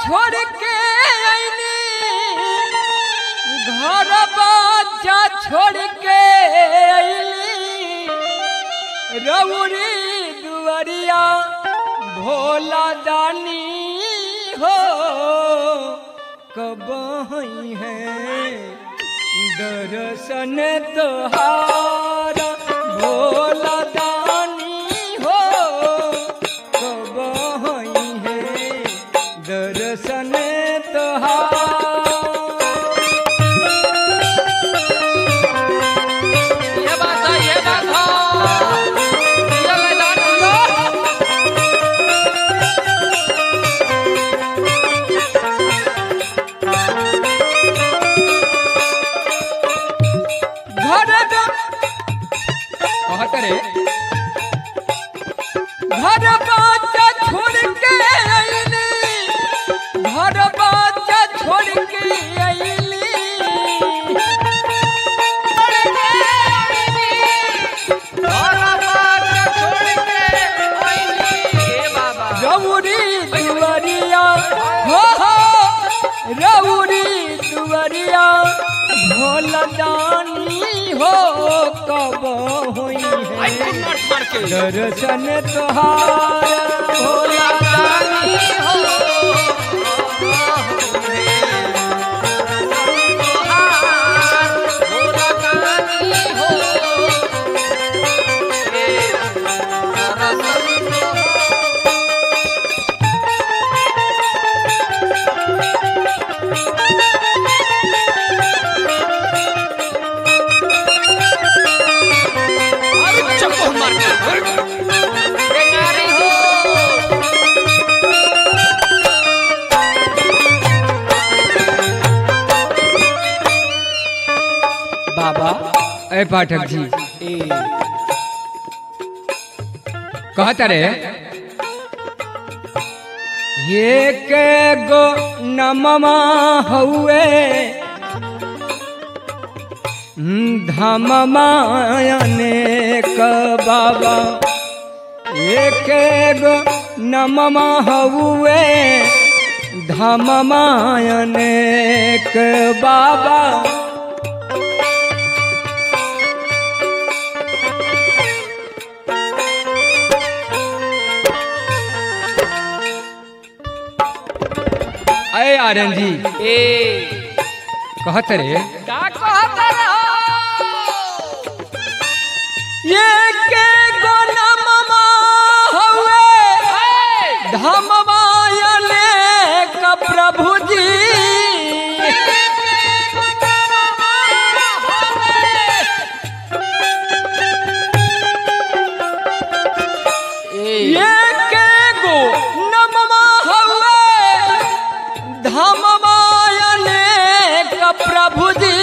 छोड़ के अइनी घर बच्चा छोड़ के अइली रउरी दुआरिया भोला दानी हो कब हई है दर्शन तोहार भोला दानी हो कब हई है दर्शन तोहार ये बात है ये बात है दिया मैदान दिया घर कहत रे घर बच्चा छोड़ के अइली घर बच्चा छोड़ के अइली रउरी दुआरिया हो हो रउरी दुआरिया भोला दानी हो कब होई है दर्शन तोहार भोला दानी बाबा ए पाठक जी कहता रे ये के गो नममा हउए धममायने क बाबा एक गो नममा हउए धममायने क बाबा अय आर्यन जी कहत रे ये के गोनममा हउए धममायने क प्रभु जी ये के गो नममा हउए धममायने क प्रभु जी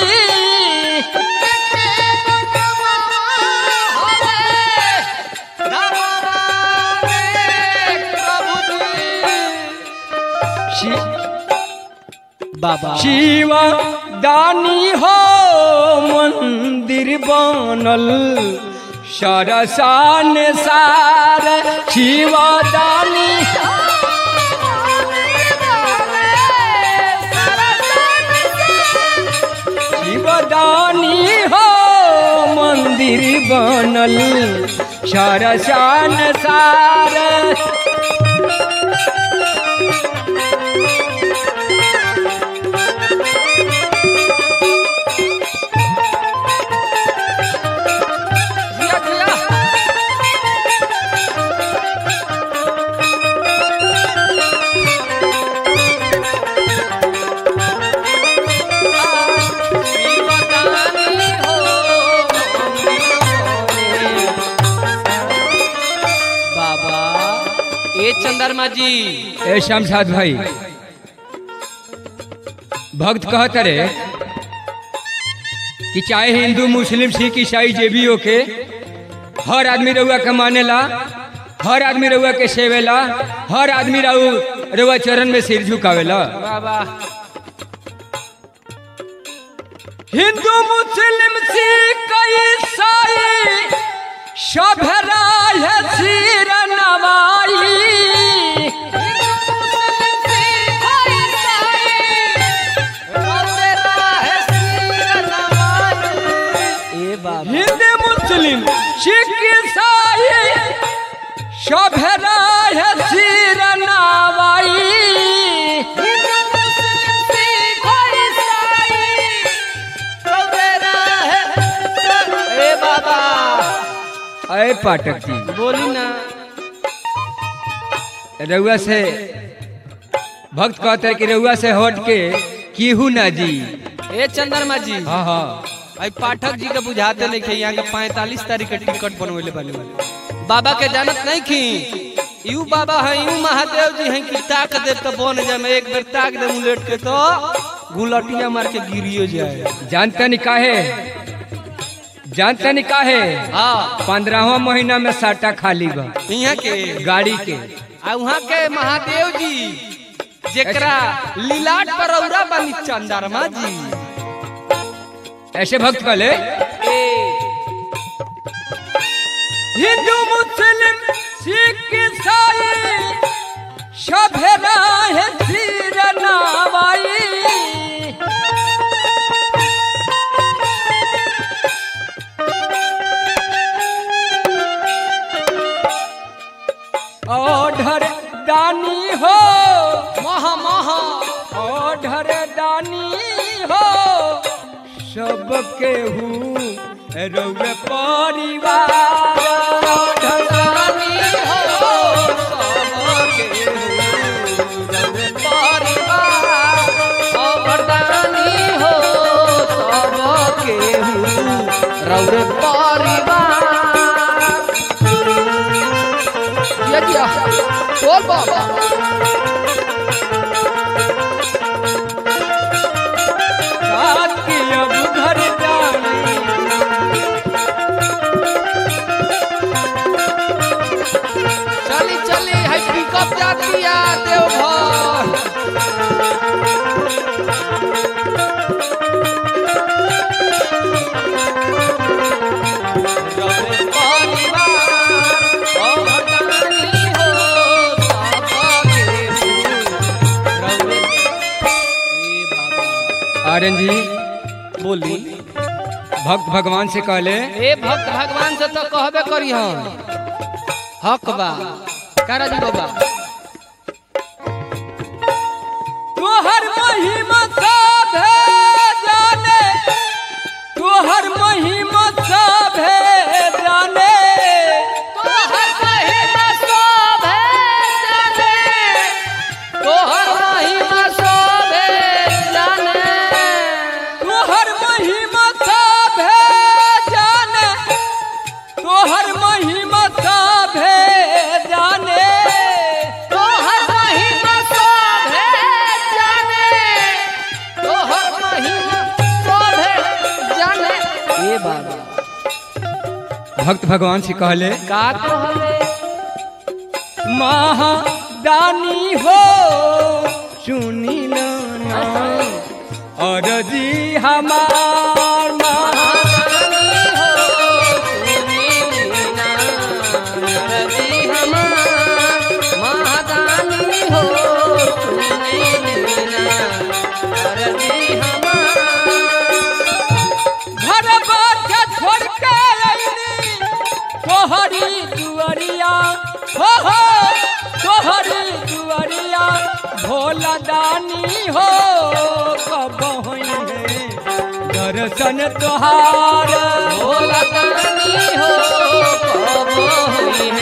बाबा शिव दानी हो मंदिर बनल सरसान सार शिव दानी शिव दानी हो मंदिर बनल सरसान सार बाबा ए चंद्रमा जी ए शमशाद भाई भक्त कहत रे कि चाहे हिंदू मुस्लिम सिख ईसाई जे भी होके हर आदमी रउआ के मानेला हर आदमी रउआ के सेवेला हर आदमी रउ रउआ चरण में सिर झुकावेला बाबा हिंदू मुस्लिम सिख ईसाई सब राय सिर नवाई पाठक जी बोली ना रउआ से भक्त कहते हैं कि रउआ से हट के केहू ना जी ए चंद्रमा जी हाँ हाँ आई पाठक जी के बुझाते नहीं खे यहाँ के पैंतालीस तारीख के टिकट बनवेले बने बाबा के जानत नहीं खी यू बाबा है यू महादेव जी हैं कि ताक दे तो बन जाए मैं एक बेर ताक दे उलट के तो गुलटिया मार के गिरियो जाए जानते नहीं काहे जानते नहीं काहे हाँ पंद्रहवा महीना में साटा खाली बा यहाँ के गाड़ी के आ वहाँ के महादेव जी जेकरा लीलाट पर औरा बनी चंद्रमा जी ऐसे भक्त कहले ए हिंदू मुस्लिम सिख ईसाई सभे है सिर नवाई ओढ़र दानी हो महा महा ओढ़र दानी हो सबके हूँ रउए परिवार ओढ़र दानी हो रौरे परिवार ये दिया बोल बाबा रात की अब घर जानी चली चली है पिकअप जाती है देवघर रौरे परिवार अवतानी हो सबके हो। रौरे ए बाबा आर्यन जी बोली भक्त भगवान से कहले ए भक्त भगवान से तो कहबे करी हम हक बा कारा जी बाबा तोहर महिमा सब है जाने तोहर महिमा सब है जाने तोहर महिमा शोभे जाने तोहर महिमा शोभे जाने तोहर महिमा सब है जाने तोहर महिमा सब है जाने तोहर महिमा शोभे जाने तोहर महिमा शोभे जाने ए बाबा भक्त भगवान से कहले का कहले महादानी हो सुनी ना और जी हमार महा घर बाटे छोड़ के अइनी तोहरी दुअरिया हो हो तोहरी दुअरिया भोला दानी हो कब होई है दर्शन तोहार भोला दानी हो कब होई